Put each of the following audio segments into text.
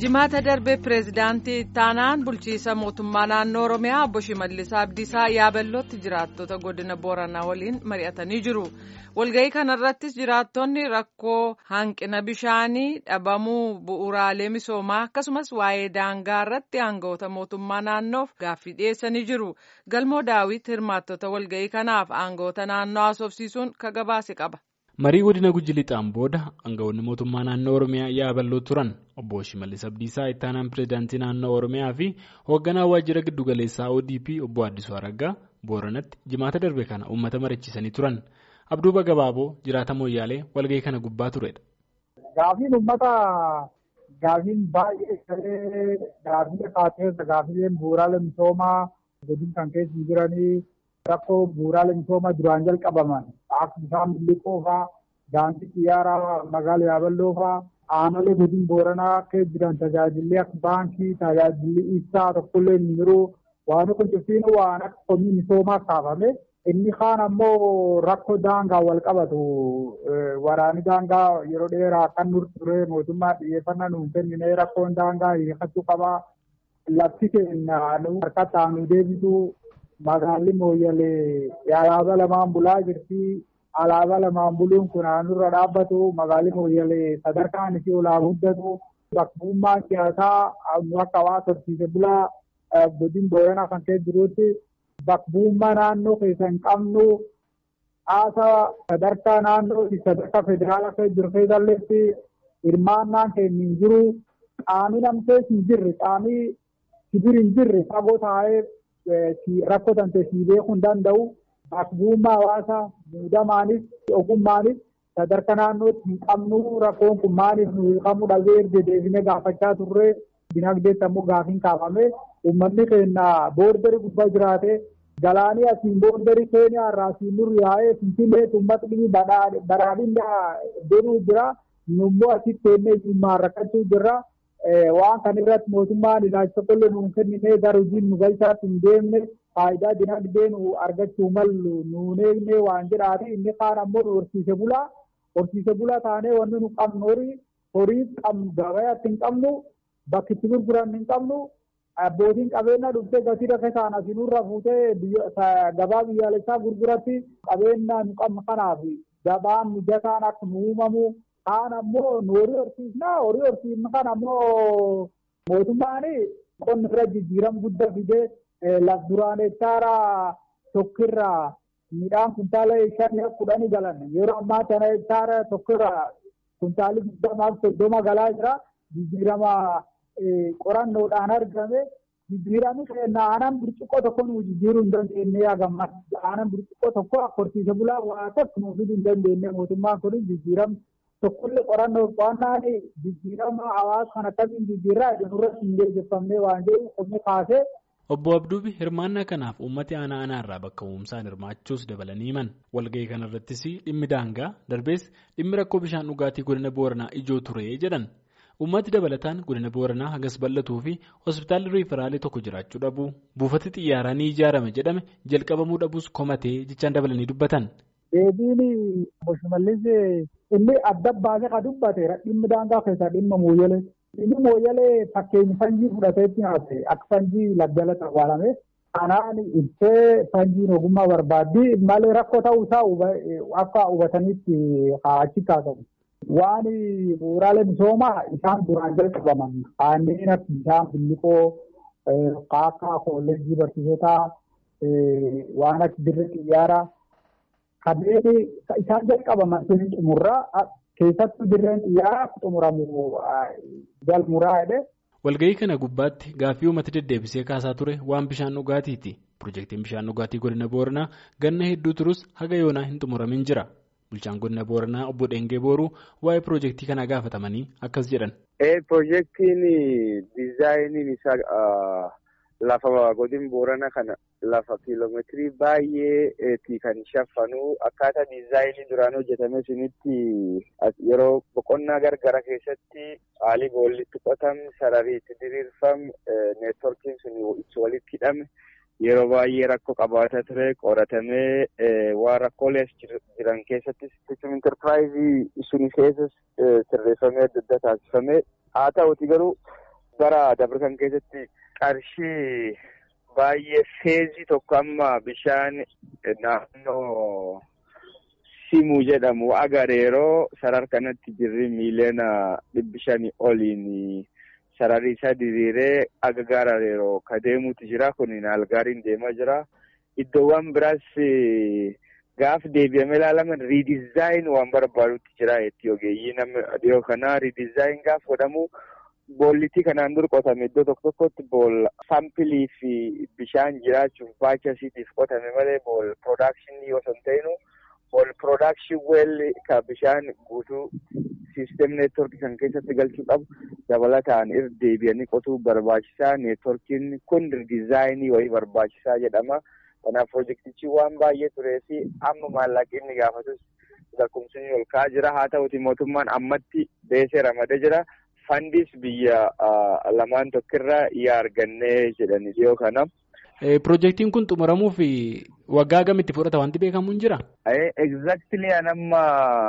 jimaata darbe pireezidaantii ittaanaan bulchiisa mootummaa naannoo oromiyaa obbo shimallis abdiisaa yaaballootti jiraattota godina booranaa waliin mari'atanii jiru walga'ii kanarrattis jiraattonni rakkoo hanqina bishaanii dhabamuu bu'uuraalee misoomaa akkasumas waa'ee daangaa irratti aangawoota mootummaa naannoof gaaffii dhiyeessanii jiru galmoo daawit hirmaattota walga'ii kanaaf aangawoota naannoo haasofsiisuun ka gabaase qaba. marii godina guji lixaan booda aangawoonni mootummaa naannoo oromiyaa yaaballoo turan obbo shimallis abdiisaa ittaanaan pireezidaantii naannoo oromiyaa fi hoogganaa waajjira giddugaleessaa odp obbo addisuu araggaa booranatti jimaata darbe kana uummata mariichisanii turan abduuba gabaaboo jiraata mooyyaalee walga'ii kana gubbaa turedha. Gaafiin uummata gaafiin baay'ee gaafii kaaseessa gaafileen bu'uuraalee misoomaa godina kan keessa jiranii. rakkoo bu'uuraalee misoomaa duraan jalqabaman akka bishaan biliqoo fa'aa daandii xiyyaaraa magaalaa yaaballoo fa'aa aanolee godina booranaa keessa jiran tajaajilli akka baankii tajaajilli ibsaa tokkollee hin jiru waan kun cimsiin waan akka komii misoomaa kaafame inni kaan ammoo rakkoo daangaa wal qabatu waraanni daangaa yeroo dheeraa kan nur ture mootummaa xiyyeeffannaa nuun kennine rakkoon daangaa hiikachuu qabaa lafti keenya harkatti aanu deebisu magaalli mooyyalee alaabaa lamaan bulaa jirti. Alaabaa lamaan buluun kun naannurra dhaabbatu magaalli mooyyalee sadarkaan isii olaa guddatu bakkummaan siyaasaa akka waa horsiise bulaa godina booranaa kan keessa jirutti bakkummaa naannoo keessa hin qabnu haasaa sadarkaa naannoo sadarkaa federaalaa keessa jiru keessalleetti hirmaannaan keenya hin jiru qaamni namtees hin jirre qaamni sibir hin jirre fagoo taa'ee rakkoo tante si beekuu hin danda'u bakkummaa hawaasaa muudamaanis ogummaanis sadarkaa naannootti hin qabnu rakkoon kun maaliif nu hiikamuu dhabee erga deebinee gaafachaa turre dinagdeetti ammoo gaafiin kaafame uummanni keenya boordarii gubbaa jiraate galaanii asiin boordarii keeniyaa irraa asiin nurri yaa'ee finfinneetti uummatni badhaadhinaa deemuu jira nummoo asitti teennee jimmaan rakkachuu jirra. waan kan irratti mootummaan ilaalcha qollee nuun kennine gara hojiin nu galchaatti hin deemne faayidaa dinagdee nu argachuu mallu nuun eegne waan jedhaati inni kaan ammoo nu horsiise bulaa horsiise bulaa taanee wanni nu qabnu horii horii qabnu gabayaatti hin qabnu bakki itti gurguran hin qabnu abbootiin qabeenya dhuftee gatii rakkoo isaan asinurra fuutee gabaa biyyaalessaa gurguratti qabeenya nu qabnu kanaaf gabaan mijataan akka nu uumamu kaan ammoo nu horii horsiisna horii horsiisna kan ammoo mootummaan qonna irra jijjiirama guddaa fidee laf duraan hektaara tokkirraa midhaan kuntaala shanii kudhanii galan yeroo ammaa kana hektaara tokkirraa kuntaalli digdamaaf soddoma galaa jira jijjiirama qorannoodhaan argame jijjiirami keenya aanan burcuqqoo tokko nu jijjiiruu hin dandeenye yaagamas aanan burcuqqoo tokko akka horsiise bulaa waa tokko nuuf hin dandeenye mootummaan kun jijjiirama tokkollee qorannoo qo'annaan jijjiirama hawaasa kan akkamiin jijjiirraa irratti hin geejjeffamne waan jedhu qonni kaasee. Obbo Abduubi hirmaannaa kanaaf uummati aanaa aanaa irraa bakka uumsaan hirmaachuus dabalanii himan walga'ii kanarrattis dhimmi daangaa darbees dhimmi rakkoo bishaan dhugaatii godina booranaa ijoo ture jedhan uummati dabalataan godina booranaa hagas bal'atuu fi hospitaalli riiferaalee tokko jiraachuu dhabu buufati xiyyaaraa ni ijaarame jedhame jalqabamuu dhabuus komatee jechaan dabalanii dubbatan. Deebiin obbo Shimallis inni adda baasee kan dubbate dhimmi daangaa keessaa dhimma mooyyalee. Inni mooyyalee fakkeenya fanjii fudhateetti haasa'e akka fanjii laggalatti awwaalame. Kanaan ibsee fanjiin ogummaa barbaaddi malee rakkoo ta'uu isaa akka hubatanitti achi kaasamu. Waan bu'uuraalee misoomaa isaan duraan jalqabaman kanneen akka bishaan billiqoo kaakkaa kolleejjii barsiisotaa waan akka dirree xiyyaaraa. Kanneen isaan jalqabaman sun xumurraa keessattuu dirreen xiyyaaraa xumuramu galmuraa jedhee. Walga'ii kana gubbaatti gaaffii uummata deddeebisee kaasaa ture waan bishaan dhugaatiiti. Pirojektiin bishaan dhugaatii godina Booranaa ganna hedduu turus haga yoonaa hin xumuramin jira. Bulchaan godina Booranaa obbo Dheengee Booruu waa'ee pirojektii kanaa gaafatamanii akkas jedhan. Pirojektiin diizaayiniin isaa lafa godina Booranaa kana lafa kiiloomeetirii baay'eetii kan shaffanu akkaataa diizaayinii duraan hojjetame sunitti yeroo boqonnaa gargara keessatti haalli boollitti qotamu sararii itti diriirfamu neetworkiin sun itti walitti hidhame yeroo baay'ee rakkoo qabaata ture qoratamee waan rakkoolee jiran keessatti sistem intarpiraayizii sun keessas sirreeffamee adda adda taasifamee haa ta'uti garuu bara dabarsan keessatti qarshii baay'ee feezii tokko amma bishaan naannoo simuu jedhamu agareeroo sarar kanatti jirri miiliyoona dhibbi shanii oliin sararri isaa diriiree aga gaarareeroo ka deemuutu jira kun algaariin deemaa jira iddoowwan biraas gaaf deebi'amee ilaalaman riidizaayin waan barbaadutti jira jetti ogeeyyii nama dhiyoo kanaa riidizaayin gaaf godhamu boollitti kanaan dur qotame iddoo tokko tokkotti bool saampilii fi bishaan jiraachuuf baachasiitiif qotame malee bool piroodakshinii osoo hin ta'inu bool piroodakshin weel ka bishaan guutuu siistem neetworkii kan keessatti galchuu qabu dabalataan irra deebi'anii qotuu barbaachisaa neetworkiin kun riidizaayinii wayii barbaachisaa jedhama. Kanaaf pirojektichi waan baay'ee turee fi amma maallaqni gaafatus lakkoofsonni ol ka'aa jira. Haa ta'uti mootummaan ammatti beesee ramadee jira. Fandis biyya lamaan tokkirraa yaa argannee jedhani dhiyoo kana. Pirojektiin kun xumuramuuf waggaa gamitti fudhata wanti beekamu hin jiraa? Exactly anamma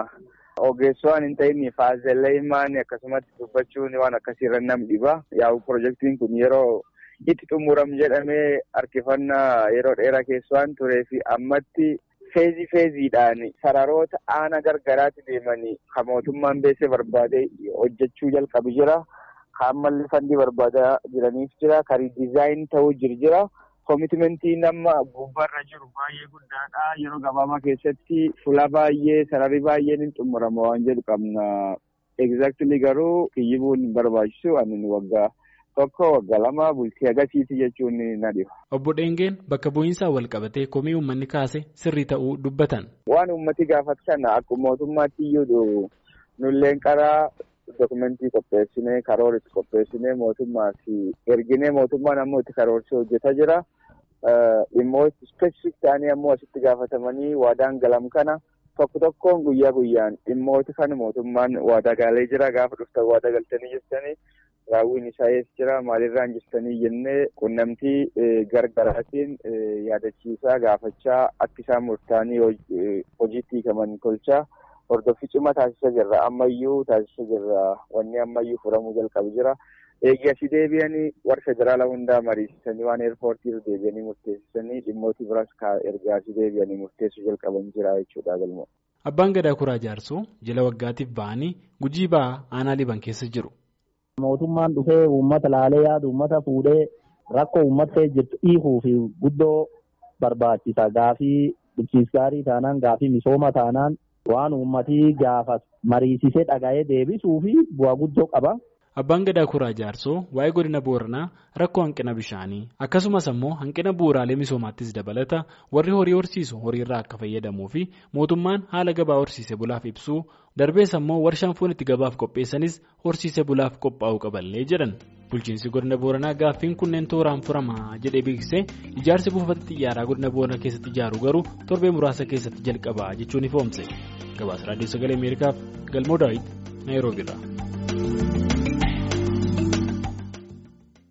ogeessoo hin ta'in faazelleemaan akkasumatti dubbachuun waan akkasiirra nam dhiba. Yaa'u pirojektiin kun yeroo. itti xumuram jedhamee harkifannaa yeroo dheeraa keessa waan turee fi ammatti feezii feeziidhaan sararoota aana gargaraatti deemanii kan mootummaan beesee barbaadee hojjechuu jalqabu jira. Kan ammallee fandii barbaadaa jiraniif jira. Kan riidizaayin ta'uu jiru jira. Koomitmentii nama gubbaarra jiru baay'ee guddaadha. Yeroo gabaabaa keessatti fuula baay'ee sararri baay'een hin xumurama waan jedhu qabna. Exactly garuu kiyyibuun hin barbaachisu ani waggaa. tokko waggaa lama bultii agasiiti jechuun na dhiba. Obbo Dheengeen bakka bu'iinsaa wal qabatee komii uummanni kaase sirrii ta'uu dubbatan. Waan uummati gaafatu sana akkuma mootummaatti iyyuu nulleen karaa dokumentii qopheessinee karoora itti qopheessinee mootummaa fi erginee mootummaan ammoo itti karoorsee hojjetaa jira. Dhimmoota ispeesifik ta'anii ammoo asitti gaafatamanii waadaan galam kana tokko tokkoon guyyaa guyyaan dhimmoota kana mootummaan waadaa galee jira gaafa dhuftan waadaa galtanii jirtanii. raawwiin isaa eessa jira maalirraan jirtanii jennee qunnamtii gargaraatiin yaadachiisaa gaafachaa akka isaan murtaa'anii hojiitti hiikaman tolchaa hordoffii cimaa taasisaa jirra ammayyuu taasisaa jirra wanni ammayyuu furamuu jalqabu jira eegi asii deebi'anii warra federaala hundaa mariisisanii waan eerpoortii irra deebi'anii murteessisanii dhimmooti biraas erga asii deebi'anii murteessuu jalqaban jira jechuudha galma. Abbaan Gadaa Kuraa Jaarsoo jila waggaatiif ba'anii gujii ba'aa aanaa liban keessa jiru. Mootummaan dhufee uummata laalee yaadu uummata fuudhee rakkoo uummattee jirtu hiikuu fi guddoo barbaachisa. Gaafii bulchiinsa gaarii taanaan gaafii misooma taanaan waan uummatii gaafas mariisisee dhaga'ee deebisuu fi bu'aa guddoo qaba. Abbaan Gadaa Kuraa Jaarsoo waa'ee godina Booranaa rakkoo hanqina bishaanii akkasumas ammoo hanqina bu'uuraalee misoomaattis dabalata warri horii horsiisu horiirraa akka fayyadamuu fi mootummaan haala gabaa horsiise bulaaf ibsuu darbees ammoo warshaan foon itti gabaaf qopheessanis horsiise bulaaf qophaa'uu qaballee jedhan. Bulchiinsi godina Booranaa gaaffiin kunneen tooraan furamaa jedhee beeksisee ijaarsi buufata xiyyaaraa godina Booranaa keessatti ijaaru garuu torbee muraasa keessatti jalqaba jechuun ifoomse. Gabaasa Raadiyoo Sagalee Ameerikaaf Galmoo Daawit Naayiroobiirraa.